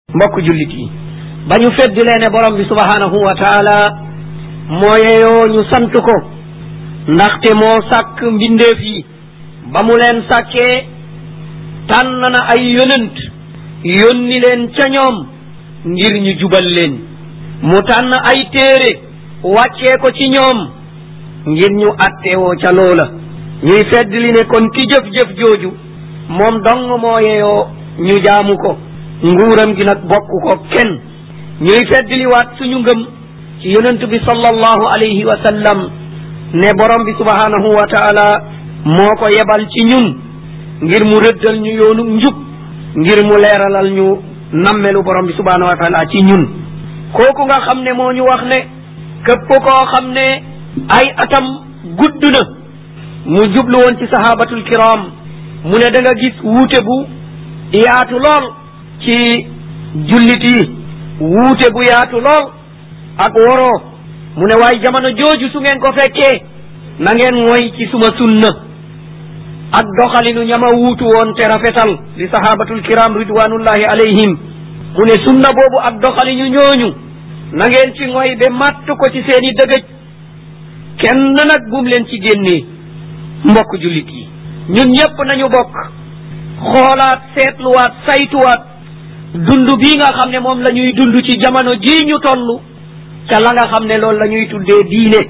mbokk jullit yi ba ñu feddilee ne borom bi subhanahu wa taala moo yeyoo ñu sant ko ndaxte moo sàkk mbindeef yi ba mu leen sàkkee tànn na ay yonent yónni leen ca ñoom ngir ñu jubal leen mu tànn ay téere wàccee ko ci ñoom ngir ñu attewoo ca loola ñuy feddli ne kon ki jëf-jëf jooju moom dong moo yeyoo ñu jaamu ko nguuram gi nag bokk ko kenn ñuy feddliwaat suñu ngëm ci yonent bi sallallahu alayhi wa sallam ne borom bi subhanahu wa taala moo ko yebal ci ñun ngir mu rëddal ñu yoonu njub ngir mu leeralal ñu nammelu borom bi subhanahu wa taala ci ñun kooku nga xam ne moo ñu wax ne képp koo xam ne ay atam gudd na mu jublu woon ci sahabatul kiram mu ne da nga gis wuute bu yaatu lool ci jullit yi wuute bu yaatu lool ak woroo mu ne waaye jamono jooju su ngeen ko fekkee na ngeen moy ci suma sunna ak doxalinu ñama wuutu woon te rafetal di sahabatul kiram ridwanullahi alayhim mu ne sunna boobu ak doxalinu ñooñu na ngeen ci ngoy ba matt ko ci seeni dëgëj kenn nag bum leen ci génnee mbokk jullit yi ñun ñëpp nañu bokk xoolaat seetluwaat saytuwaat dund bii nga xam ne moom la ñuy dund ci jamono jii ñu toll ca la nga xam ne loolu la ñuy tuddee diine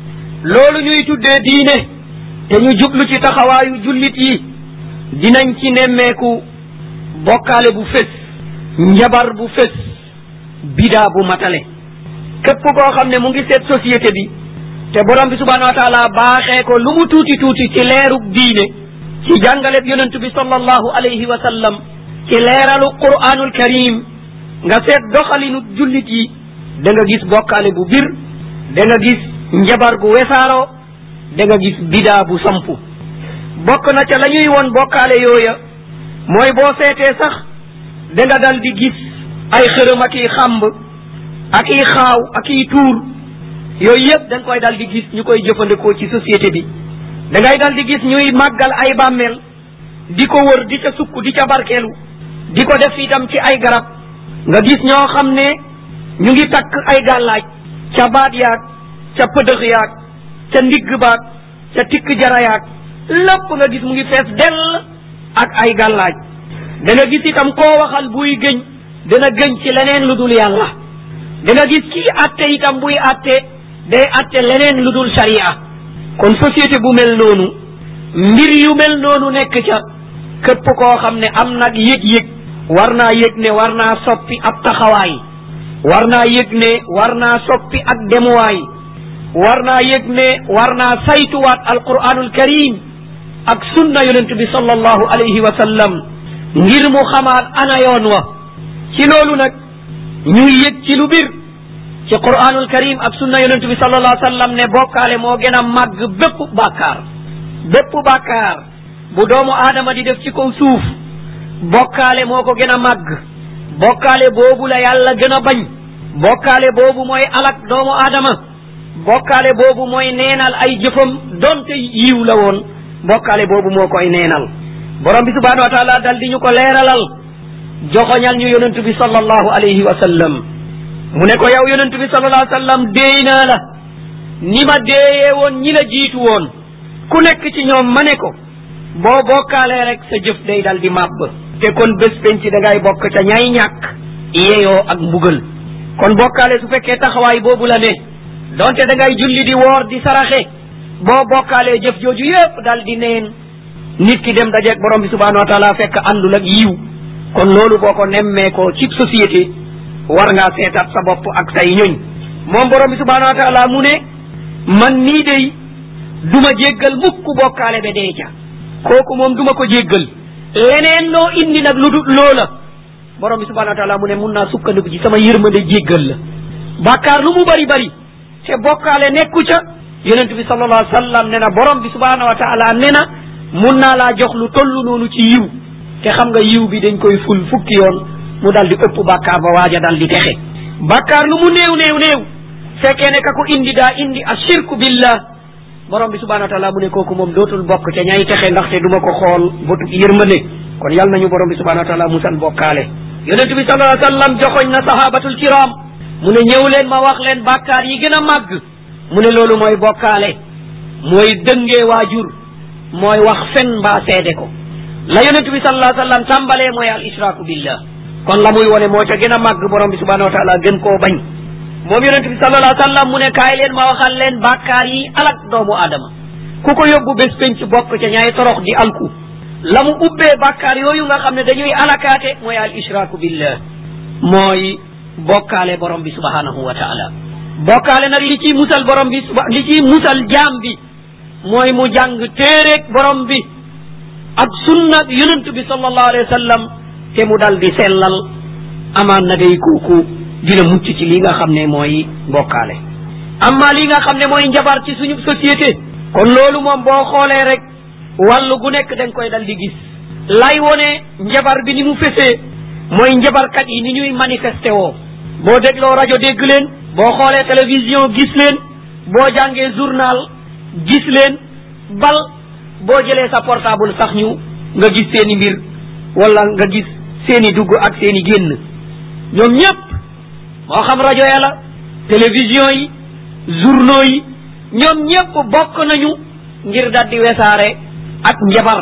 loolu ñuy tuddee diine te ñu jublu ci taxawaayu jullit yi dinañ ci nemmeeku bokkaale bu fés njabar bu fés bidaa bu matale képp koo xam ne mu ngi seet société bi te borom bi subhanahu wa taala baaxee ko lu mu tuuti tuuti ci leerug diine ci jàngaleb yonentu bi sallallahu alayhi wa sallam ci leeralu qur'anul karim nga seet doxalinu jullit yi da nga gis bokkaale bu bir da nga gis njabar gu wesaaroo da nga gis bidaa bu sampu bokk na ca la ñuy won bokkaale yooya mooy boo seetee sax da nga dal di gis ay xërëm ak i xàmb ak i xaaw ak i tuur yooyu yëpp da nga koy dal di gis ñu koy jëfandikoo ci société bi da ngay dal di gis ñuy màggal ay bàmmeel di ko wër di ca sukk di ca barkeelu di ko def itam ci ay garab nga gis ñoo xam ne ñu ngi takk ay gàllaaj ca baat yaag ca pëdëx yaag ca ndigg baag ca tikk jara yaag lépp nga gis mu ngi fees dell ak ay gàllaaj da nga gis itam koo waxal buy gëñ dana gëñ ci leneen lu dul yàlla da nga gis kii atte itam buy atte day atte leneen lu dul sharia kon société bu mel noonu mbir yu mel noonu nekk ca képp koo xam ne am nag yëg-yëg war naa yëg ne war naa soppi ab taxawaay war naa yëg ne war naa soppi ak demuwaay war naa yëg ne war naa saytuwaat alquranul karim ak sunna yonent bi sallallahu alayhi wa sallam ngir mu xamaat ana yoon wa ci loolu nag ñuy yëg ci lu bir ci quranul karim ak sunna yonent bi sallallahu alayhi wa sallam ne bokkaale moo gën a màgg bépp bàkkaar bépp bàkkaar bu doomu aadama di def ci kaw suuf bokkaale moo ko gën a màgg bokkaale boobu la yàlla gën a bañ bokkaale boobu mooy alak doomu aadama bokkaale boobu mooy neenal ay jëfam donte yiw la woon bokkaale boobu moo koy neenal borom bi subhanahu wa taala dal di ñu ko leeralal joxoñal ñu yonentu bi sallallahu alayhi wa sallam mu ne ko yow yonentu bi sallallahu alayhi wa sallam déey naa la ni ma déeyee woon ñi la jiitu woon ku nekk ci ñoom ma ne ko boo bokkaalee rek sa jëf day dal di màbb te kon bés penc da ngay bokk ca ñay ñàkk yeeyoo ak mbugal kon bokkaale su fekkee taxawaay boobu la ne donte da ngay julli di woor di saraxe boo bokkaalee jëf jooju yépp dal di neen nit ki dem dajeeg borom bi subhanahu wa taala fekk àndul ak yiw kon loolu boo ko nemmee ko ci société war ngaa seetaat sa bopp ak say ñoñ moom borom bi subhanahu wa taala mu ne man nii day duma jéggal mukk bokkaale ba dee ca kooku moom duma ko jéggal leneen loo indi nag lu dul loola borom bi subhanahu wa taala mu ne mun naa sukkandiku ci sama yërmande jéggal la bàkkaar lu mu bari bari te bokkaale nekku ca yonent bi sallallahu alayhi wa sallam ne na borom bi subhanahu wa taala ne na mun naa laa jox lu toll noonu ci yiw te xam nga yiw bi dañ koy ful fukki yoon mu dal di ëpp bàkkaar ba waaja dal di texe bàkkaar lu mu néew néew néew fekkee ne ka ko indi daa indi ashirku billah borom bi subhanahu wa taala mu ne kooku moom dootul bokk ca ñay texe ndaxte duma ko xool bëtu yërmande kon yal nañu borom bi subhanahu wa taala musal bokkaale yonent bi sallallahu alayhi wa sallam joxoñ na sahabatul kiram mu ne ñëw leen ma wax leen bàkkaar yi gën a màgg mu ne loolu mooy bokkaale mooy dëngee waajur mooy wax fen mbaa seede ko la yonent bi sallallahu alayhi wa sallam tàmbalee mooy al israku billah kon la muy wone moo ca gën a màgg borom bi subhanahu wa taala gën koo bañ moom yonent bi sallallahu alayhi wa sallam mu ne kaay leen ma waxal leen bàkkaar yi alak doomu aadama ku ko yóbbu bés penc bokk ca ñaay torox di alku la mu ubbee bàkkaar yooyu nga xam ne dañuy alakaate mooy al israku billah mooy bokkaale borom bi subhanahu wa taala bokkaale nag li ciy musal borom bi li ciy musal jaam bi mooy mu jàng téereeg borom bi ak sunna yonent bi sallallahu alayhi wa sallam te mu dal di sellal amaan na day kooku dina mucc ci li nga xam ne mooy bokkaale amma li nga xam ne mooy njabar ci suñu société kon loolu moom boo xoolee rek wàllu gu nekk da nga koy dal di gis lay wone njabar bi ni mu fesee mooy njabarkat yi ni ñuy manifesté woo boo dégloo rajo dégg leen boo xoolee télévision gis leen boo jàngee journal gis leen bal boo jëlee sa portable sax ñu nga gis seeni mbir wala nga gis seeni dugg ak seeni génn ñoom ñëpp moo xam rajo ya la télévision yi journaux yi ñoom ñëpp bokk nañu ngir dal di wesaare ak njabar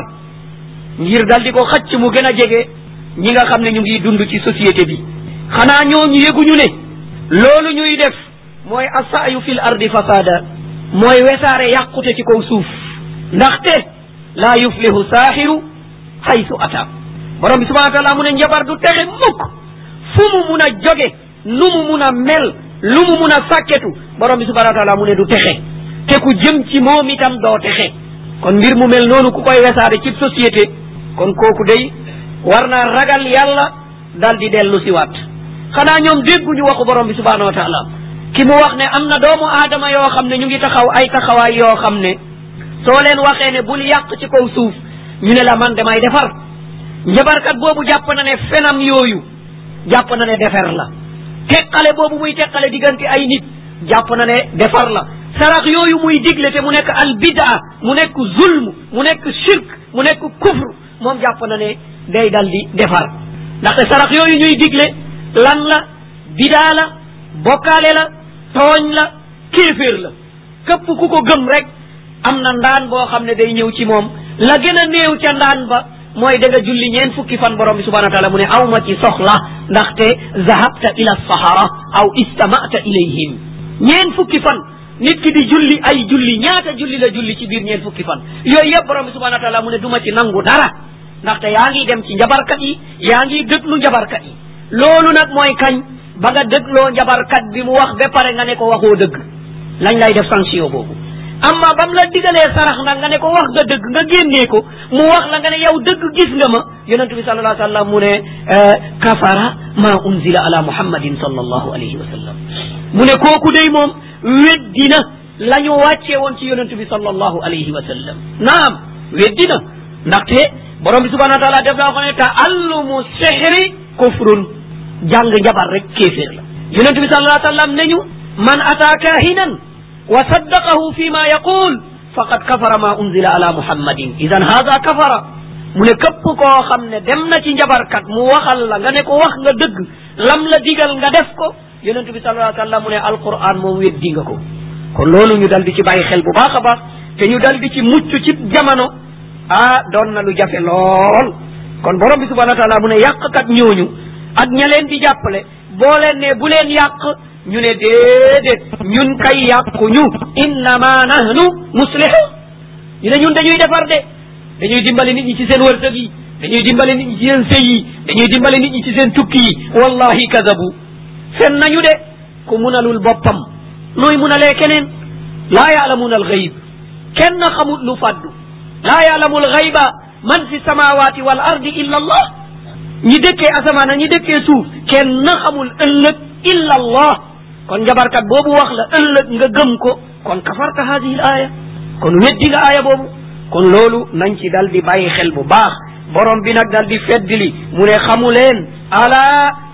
ngir dal di ko xëcc mu gën a jege ñi nga xam ne ñu ngi dund ci société bi xanaa ñooñu yëguñu ne loolu ñuy def mooy asaayu fil ardi fasada mooy wesaare yàqute ci kaw suuf ndaxte laa yuflihu saaxiru haysu ata borom bi subhanahu wa taala mu ne njabar du texe mukk fu mu mun a joge nu mu mun a mel lu mu mun a sàkketu borom bi subhanahu wa taala mu ne du texe te ku jëm ci moom itam doo texe kon mbir mu mel noonu ku koy wesaare ci société kon kooku day war naa ragal yàlla dal di dellu si waat xanaa ñoom dégguñu waxu borom bi subhanahu wa taala ki mu wax ne am na doomu aadama yoo xam ne ñu ngi taxaw ay taxawaay yoo xam ne soo leen waxee ne bul yàq ci kaw suuf ñu ne la man damay defar njabarkat boobu jàpp na ne fenam yooyu jàpp na ne defer la teqale boobu muy teqale diggante ay nit jàpp na ne defar la sarax yooyu muy digle te mu nekk al bidaa mu nekk zulm mu nekk shirk mu nekk kufr moom jàpp na ne day dal di defar ndaxte sarax yooyu ñuy digle lan la bidaa la bokkaale la tooñ la kéeféer la képp ku ko gëm rek am na ndaan boo xam ne day ñëw ci moom la gën a néew ca ndaan ba mooy da nga julli ñeen fukki fan borom bi subhanahu wa taala mu ne aw ma ci soxla ndaxte zahabta ila sahara aw istamata ilayhim ñeen fukki fan nit ki di julli ay julli ñaata julli la julli ci biir ñeen fukki fan yooyu yëpp borom bi subhanahu wa taala mu ne du ma ci nangu dara ndaxte yaa ngi dem ci njabarkat yi yaa ngi déglu njabarkat yi loolu nag mooy kañ ba nga dégloo njabarkat bi mu wax ba pare nga ne ko waxoo dëgg lañ lay def sanction boobu amma bam la digalee sarax nag nga ne ko wax nga dëgg nga génnee ko mu wax la nga ne yow dëgg gis nga ma yonentu bi sallallahu alayhi wa sallam mu ne kafara ma unzila ala muhammadin sallallahu alayhi wa sallam mu ne kooku day moom weddina la ñu wàccee woon ci yonentu bi sallallahu alayhi wa sallam naam weddina ndaxte borom bi subhanahu wa taala def naa ko ne taallumu sihri kufrun jàng njabar rek kéeféer la yonentu bi sallallahu alayhi wa sallam ne ñu man ataa kahinan wa saddaqahu fi ma yaqul faqad kafara ma unzila ala muhammadin idan hada kafara mu ne képp koo xam ne dem na ci njabarkat mu waxal la nga ne ko wax nga dëgg lam la digal nga def ko yonentu bi sallallahu alayhi wa sallam mu ne alquran moom weddi nga ko kon loolu ñu dal di ci bàyyi xel bu baax a baax te ñu dal di ci mucc ci jamono ah doon na lu jafe lool kon borom bi subhanahu wa taala mu ne yàqkat ñooñu ak ña leen di jàppale boo leen ne bu leen yàq ñu ne déedéet ñun kay yàquñu innama nahnu muslihu ñu ne ñun dañuy defar de dañuy dimbali nit ñi ci seen wërsëg yi dañuy dimbali nit ñi ci seen sëy yi dañuy dimbali nit ñi ci seen tukki yi wallahi kadabu fen nañu de ku munalul boppam nooy munalee keneen laa yaalamuuna alxayb kenn xamut lu faddu laa yaalamu alxayba man fi samawati wal ardi illa allah ñi dëkkee asamaan ñi dëkkee suuf kenn xamul ëllëg illa allah kon njabarkat boobu wax la ëllëg nga gëm ko kon kafarta hadihi l aaya kon weddi nga aaya boobu kon loolu nañ ci dal di bàyyi xel bu baax borom bi nag dal di feddli mu ne xamu leen ala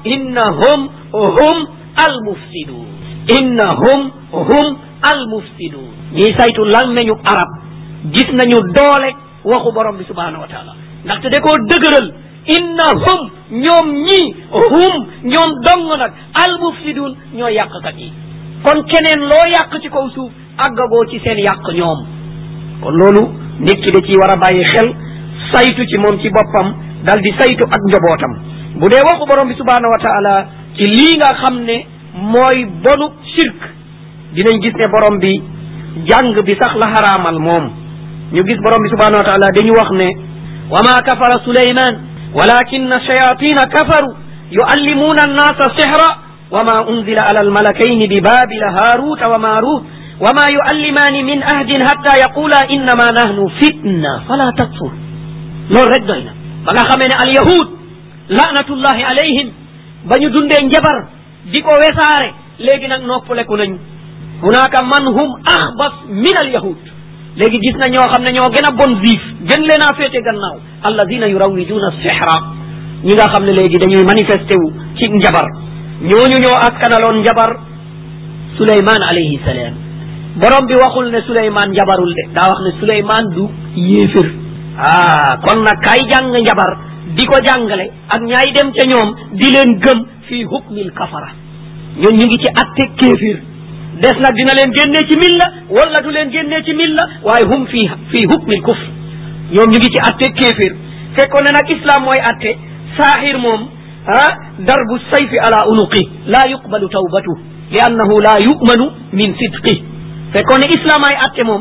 innahum hum almufsidun innahum hum almufsidun ñiy saytu lan nañu arab gis nañu doole waxu borom bi subhanahu wa taala ndaxte da koo dëgëral innahum ñoom ñii hum ñoom dong nag almufsidun ñoo yàqkat yi kon keneen loo yàq ci kaw suuf àggagoo ci seen yàq ñoom kon loolu nit ki da ciy war a bàyyi xel saytu ci moom ci boppam dal di saytu ak njobootam bu dee waxu borom bi subhanahu wa taala ci lii nga xam ne mooy bonu shirk dinañ gis ne borom bi jàng bi sax la xaraamal moom ñu gis borom bi subhanahu wa taala dañu wax ne wa ma kafara suleyman walakin shayatina kafaru yuallimuna annasa sihra wa ma unzila ala almalakaini bi babila haruta wa marut wa ma yuallimani min ahdin hatta yaqula innama nahnu fitna fala takfur loolu rek doy na ba nga xamee ne alyahud laanatullahi alayhim ba ñu dundee njabar di ko wesaare léegi nag noppaleku nañu hunaka man hum axbas min alyahud léegi gis na ñoo xam ne ñoo gën a bon juif gën leen a féete gannaaw alladina yurawiduna sihra ñi nga xam ne léegi dañuy manifesté wu ci njabar ñooñu ñoo askanaloon njabar suleyman alayhi salaam borom bi waxul ne suleyman njabarul de daa wax ne suleyman du yéefir ah kon nag kay jàng njabar di ko jàngale ak ñaay dem ca ñoom di leen gëm fii hukmil kafara ñun ñu ngi ci atte kéefir des nag dina leen génnee ci milla wala du leen génnee ci milla waaye hum fii fii hukmil kufr ñoom ñu ngi ci atte kéefir fekkoon ne nag islam mooy atte saaxir moom ah darbu sayfi ala unuqi laa yuqbalu tawbatu li annahu laa yumanu min sidqi fekkoon ne islam ay atte moom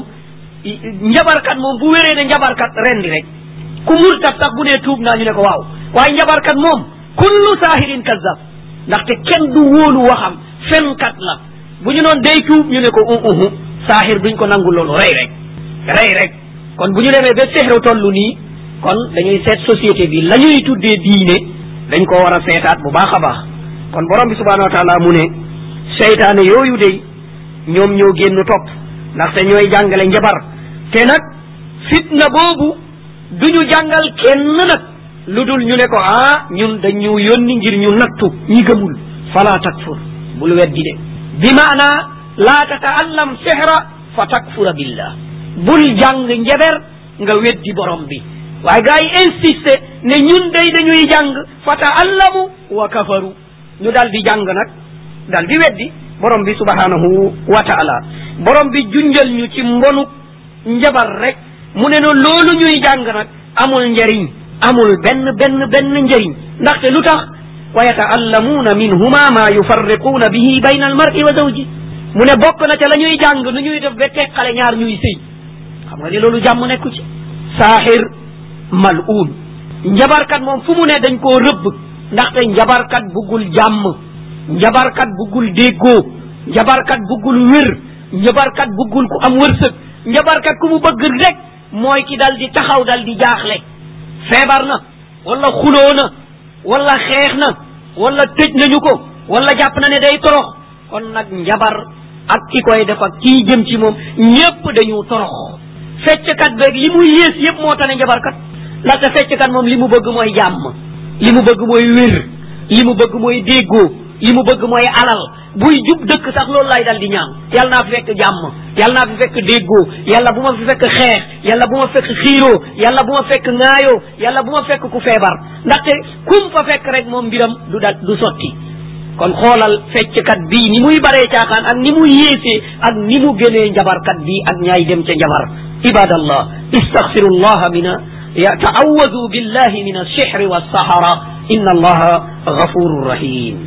njabarkat moom bu wéree ne njabarkat rendi rek ku murtat sax bu nee tuub naa ñu ne ko waaw waaye njabarkat moom kullu saahirin kazab ndaxte kenn du wóolu waxam fenkat la bu ñu noon day tuub ñu ne ko u uhu saahir duñ ko nangu loolu rey rek rey rek kon bu ñu demee ba sehru tollu nii kon dañuy seet société bi la ñuy tuddee diine dañ ko war a seetaat bu baax a baax kon borom bi subhanahu wa taala mu ne seytaane yooyu de ñoom ñoo génn topp ndaxte ñooy jàngale njabar te nag fitna boobu duñu jàngal kenn nag lu dul ñu ne ko ah ñun dañu yónni ngir ñu nattu ñi gëmul fala takfur bul weddi de bi maana laa tataallam sihra fa takfura billah bul jàng njaber nga weddi borom bi waaye gaa yi insisté ne ñun day dañuy jàng fa taallamu wa kafaru ñu dal di jàng nag dal di weddi borom bi subhanahu wa taala borom bi junjal ñu ci mbonu njabar rek mu ne no loolu ñuy jàng nag amul njariñ amul benn benn benn njariñ ndaxte lu tax wa yataallamuuna minhuma ma yufarriquuna bihi bayna almar'i wa zawji mu ne bokk na ca la ñuy jàng nu ñuy def ba teqale ñaar ñuy sëy xam nga ni loolu jàmm nekku ci saaxir mal'uun njabarkat moom fu mu ne dañ koo rëbb ndaxte njabarkat buggul jàmm njabarkat buggul déggoo njabarkat buggul wér njabarkat buggul ku am wërsëg njabarkat ku mu bëgg rek mooy ki dal di taxaw dal di jaaxle feebar na wala xuloo na wala xeex na wala tëj nañu ko wala jàpp na ne day torox kon nag njabar ak ki koy def ak kii jëm ci moom ñépp dañu torox fecckat beeg li muy yées yépp moo tane njabarkat ndaxte fecckat moom li mu bëgg mooy jàmm li mu bëgg mooy wér li mu bëgg mooy déggoo li mu bëgg mooy alal buy jub dëkk sax loolu lay dal di ñaan yàlla naa fi fekk jàmm yàlla naa fi fekk déggoo yàlla bu ma fi fekk xeex yàlla bu ma fekk xiiroo yàlla bu ma fekk ŋaayoo yàlla bu ma fekk ku feebar ndaxte kum fa fekk rek moom mbiram du dal du sotti kon xoolal fecckat bii ni muy baree caaxaan ak ni muy yéesee ak ni mu gënee njabarkat bii ak ñaay dem ca njabar ibadallah istaghfirullah mina يتعوذوا بالله من السحر والسحرة إن الله غفور رحيم